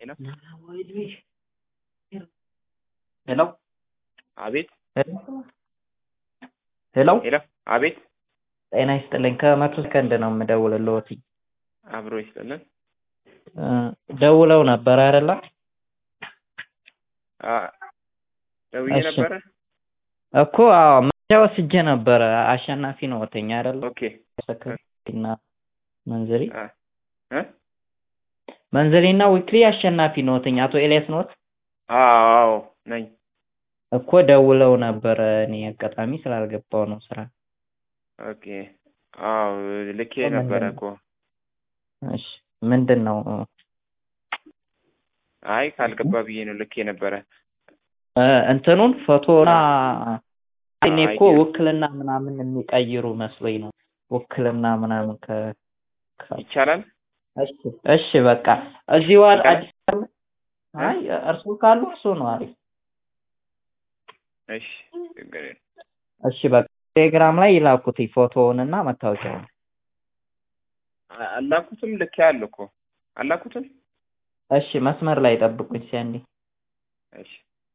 ሄሎ ሄሎ አቤት ሄሎ ሄሎ አቤት ጤና ይስጥልኝ ከመቶ ሰከንድ ነው የምደውልልዎት አብሮ ይስጥልን እ ደውለው ነበር አይደለ አ ደውዬ እሺ። ነበረ እኮ አዎ መረጃ ወስጄ ነበረ አሸናፊ ነዎትኝ አይደለ ኦኬ ሰከንድና መንዝሪ አ እ መንዝሪና ዊክሊ አሸናፊ ነዎትኝ አቶ ኤልያስ ነዎት አዎ ነኝ እኮ ደውለው ነበረ እኔ አጋጣሚ ስላልገባው ነው ስራ ኦኬ አዎ ልኬ ምንድን ነበረ ነው? እኮ እሺ ምንድን ነው አይ ካልገባ ብዬ ነው ልኬ ነበረ እ እንትኑን ፎቶና እኔ እኮ አይዲያ። ውክልና ምናምን የሚቀይሩ መስሎኝ ነው ውክልና ምናምን ከ ከ- ይቻላል እሺ እሺ በቃ እዚህ ዋል ይቻላል? አዲስ አበባ አይ እርሱ ካሉ እርሱ ነው አሪፍ እሺ ችግር የለም እሺ በቃ ቴሌግራም ላይ ይላኩት ፎቶውንና መታወቂያውን አ- አላኩትም ልኬ አለ እኮ አላኩትም እሺ መስመር ላይ ጠብቁኝ ሲያንዴ እሺ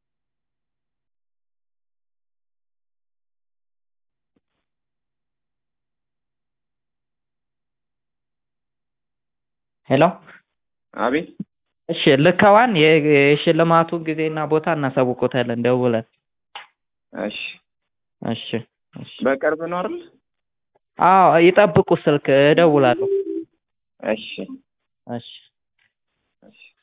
ሄሎ አቤት እሺ ልከዋን የ- የሽልማቱን ጊዜና ቦታ እናሳውቆታለን ደውለን እሺ እሺ እሺ በቅርብ ነው አይደል አዎ ይጠብቁ ስልክ እደውላለሁ እሺ እሺ እሺ